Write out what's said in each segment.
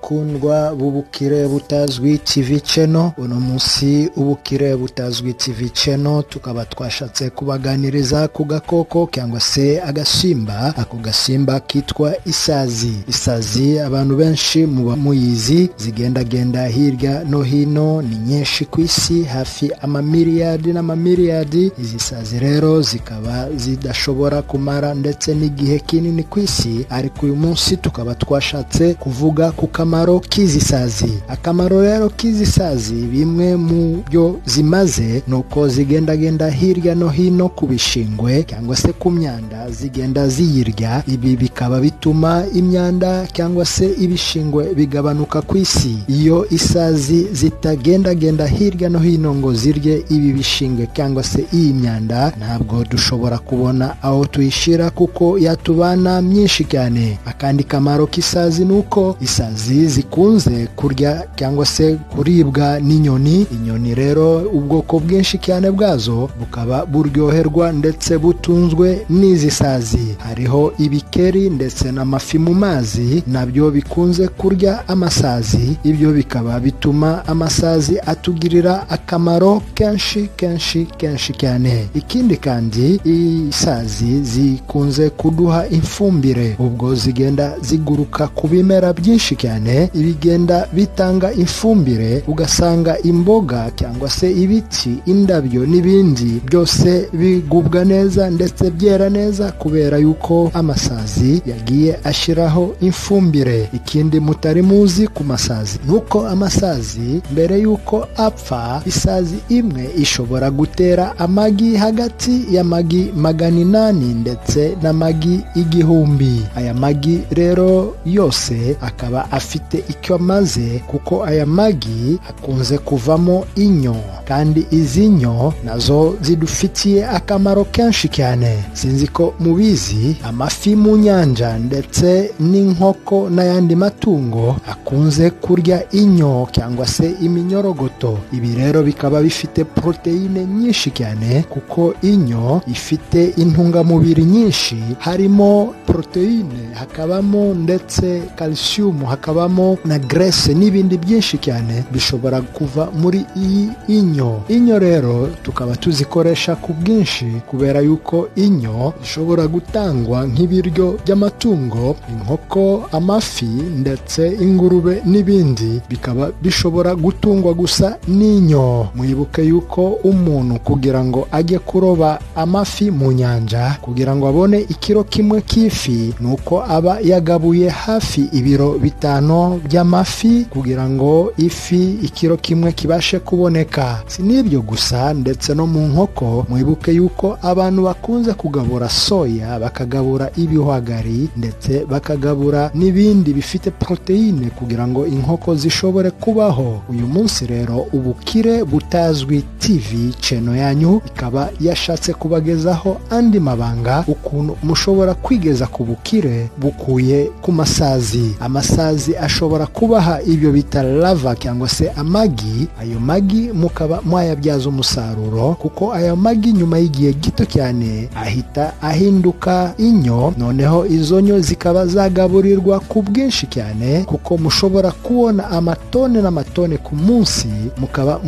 bakundwa b'ubukire butazwi ikivi ceno uno munsi ubukire butazwi ikivi ceno tukaba twashatse kubaganiriza ku gakoko cyangwa se agasimba ako gasimba kitwa isazi isazi abantu benshi muba muyizi zigendagenda hirya no hino ni nyinshi ku isi hafi amamiliyadi n'amamiliyadi izi sazi rero zikaba zidashobora kumara ndetse n'igihe kinini ku isi ariko uyu munsi tukaba twashatse kuvuga ku kamaro k'izi sazi akamaro rero k'izi sazi bimwe mu byo zimaze ni uko zigendagenda hirya no hino ku bishingwe cyangwa se ku myanda zigenda ziyirya ibi bikaba bituma imyanda cyangwa se ibishingwe bigabanuka ku isi iyo isazi zitagendagenda hirya no hino ngo zirye ibi bishingwe cyangwa se iyi myanda ntabwo dushobora kubona aho tuyishyira kuko yatubana myinshi cyane akandi kamaro k'isazi ni uko isazi zikunze kurya cyangwa se kuribwa n'inyoni inyoni rero ubwoko bwinshi cyane bwazo bukaba buryoherwa ndetse butunzwe n'izi sazi hariho ibikeri ndetse n'amafi mu mazi nabyo bikunze kurya amasazi ibyo bikaba bituma amasazi atugirira akamaro kenshi kenshi kenshi cyane ikindi kandi isazi zikunze kuduha ifumbire ubwo zigenda ziguruka ku bimera byinshi byinshi cyane ibigenda bitanga ifumbire ugasanga imboga cyangwa se ibiti indabyo n'ibindi byose bigubwa neza ndetse byera neza kubera yuko amasazi yagiye ashyiraho ifumbire ikindi mutari muzi ku masazi nuko amasazi mbere yuko apfa isazi imwe ishobora gutera amagi hagati y'amagi magana inani ndetse n'amagi igihumbi aya magi rero yose akaba afite icyo amaze kuko aya magi akunze kuvamo inyo kandi izi nyo nazo zidufitiye akamaro kenshi cyane sinzi ko mubizi amafi mu nyanja ndetse n'inkoko n'ayandi matungo akunze kurya inyo cyangwa se iminyorogoto ibi rero bikaba bifite poroteyine nyinshi cyane kuko inyo ifite intungamubiri nyinshi harimo poroteyine hakabamo ndetse kalisiyumu hakabamo na grese n'ibindi byinshi cyane bishobora kuva muri iyi inyo inyo rero tukaba tuzikoresha ku bwinshi kubera yuko inyo zishobora gutangwa nk'ibiryo by'amatungo inkoko amafi ndetse ingurube n'ibindi bikaba bishobora gutungwa gusa n'inyo mwibuke yuko umuntu kugira ngo ajye kuroba amafi mu nyanja kugira ngo abone ikiro kimwe k'ifi ni uko aba yagabuye hafi ibiro bitandukanye bitanu by'amafi kugira ngo ifi ikiro kimwe kibashe kuboneka si n'ibyo gusa ndetse no mu nkoko mwibuke yuko abantu bakunze kugabura soya bakagabura ibihwagari ndetse bakagabura n'ibindi bifite poroteyine kugira ngo inkoko zishobore kubaho uyu munsi rero ubukire butazwi tv ceno yanyu ikaba yashatse kubagezaho andi mabanga ukuntu mushobora kwigeza ku bukire bukuye ku masazi amasazi amasazi ashobora kubaha ibyo bita lava cyangwa se amagi ayo magi mukaba mwayabyaza umusaruro kuko ayo magi nyuma y'igihe gito cyane ahita ahinduka inyo noneho izo nyo zikaba zagaburirwa ku bwinshi cyane kuko mushobora kubona amatone n'amatone ku munsi mukaba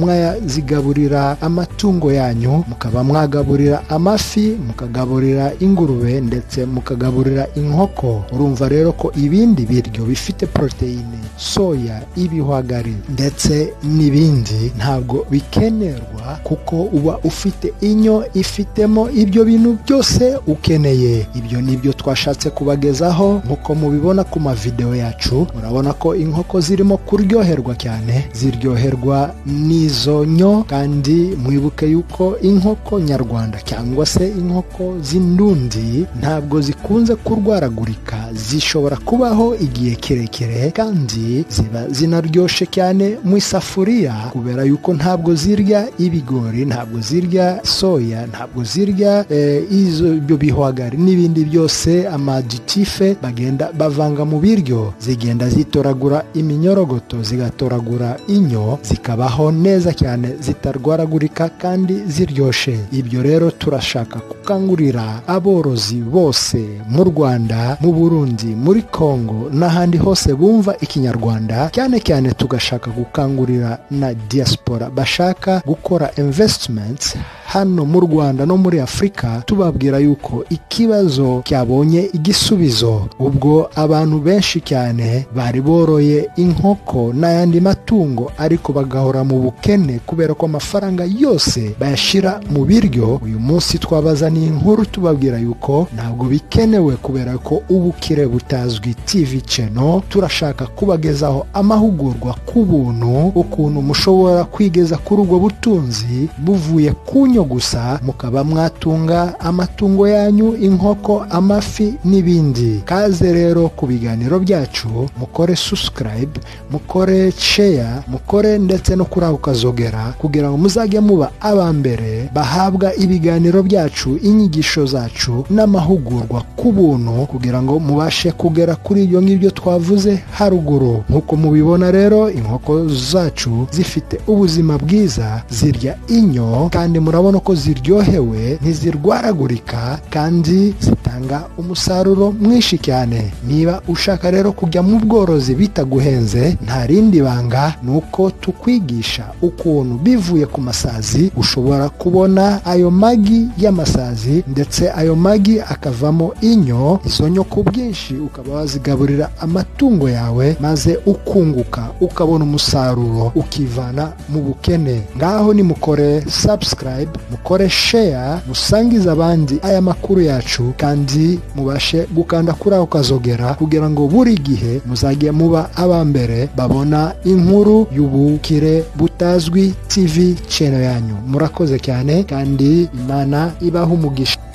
mwayazigaburira amatungo yanyu mukaba mwagaburira amafi mukagaburira ingurube ndetse mukagaburira inkoko urumva rero ko ibindi biryo bifite poroteyine soya ibihwagari ndetse n'ibindi ntabwo bikenerwa kuko uba ufite inyo ifitemo ibyo bintu byose ukeneye ibyo ni byo twashatse kubagezaho nk'uko mubibona ku mavidewo yacu murabona ko inkoko zirimo kuryoherwa cyane ziryoherwa n'izo nyo kandi mwibuke yuko inkoko nyarwanda cyangwa se inkoko z'indundi ntabwo zikunze kurwaragurika zishobora kubaho igihe kirekire kandi ziba zinaryoshe cyane mu isafuriya kubera yuko ntabwo zirya ibigori ntabwo zirya soya ntabwo zirya ibyo bihwagari n'ibindi byose amadutife bagenda bavanga mu biryo zigenda zitoragura iminyorogoto zigatoragura inyo zikabaho neza cyane zitarwaragurika kandi ziryoshe ibyo rero turashaka gukangurira aborozi bose mu rwanda mu burundi muri congo n'ahandi hose bumva ikinyarwanda cyane cyane tugashaka gukangurira na diaspora bashaka gukora investments hano mu rwanda no muri afurika tubabwira yuko ikibazo cyabonye igisubizo ubwo abantu benshi cyane bari boroye inkoko n'ayandi matungo ariko bagahora mu bukene kubera ko amafaranga yose bayashyira mu biryo uyu munsi twabazaniye inkuru tubabwira yuko ntabwo bikenewe kubera ko ubukire butazwi tv channel turashaka kubagezaho amahugurwa ku buntu ukuntu mushobora kwigeza kuri ubwo butunzi buvuye ku nyo gusa mukaba mwatunga amatungo yanyu inkoko amafi n'ibindi kaze rero ku biganiro byacu mukore subscribe mukore share mukore ndetse no kuri ako kazogera kugira ngo muzajye muba aba mbere bahabwa ibiganiro byacu inyigisho zacu n'amahugurwa ku buntu kugira ngo mubashe kugera kuri ibyo ngibyo twavuze haruguru nk'uko mubibona rero inkoko zacu zifite ubuzima bwiza zirya inyo kandi murabona ko ziryohewe ntizirwaragurika kandi zitanga umusaruro mwinshi cyane niba ushaka rero kujya mu bworozi bitaguhenze nta rindi banga ni uko tukwigisha ukuntu bivuye ku masazi ushobora kubona ayo magi y'amasazi ndetse ayo magi akavamo inyo izo nyo ku bwinshi ukaba wazigaburira amatungo yawe maze ukunguka ukabona umusaruro ukivana mu bukene ngaho nimukore subscribe mukore share musangize abandi aya makuru yacu kandi mubashe gukanda kuri ako kazogera kugira ngo buri gihe muzajye muba aba mbere babona inkuru y'ubukire butazwi tv channel yanyu murakoze cyane kandi imana ibaha umugisha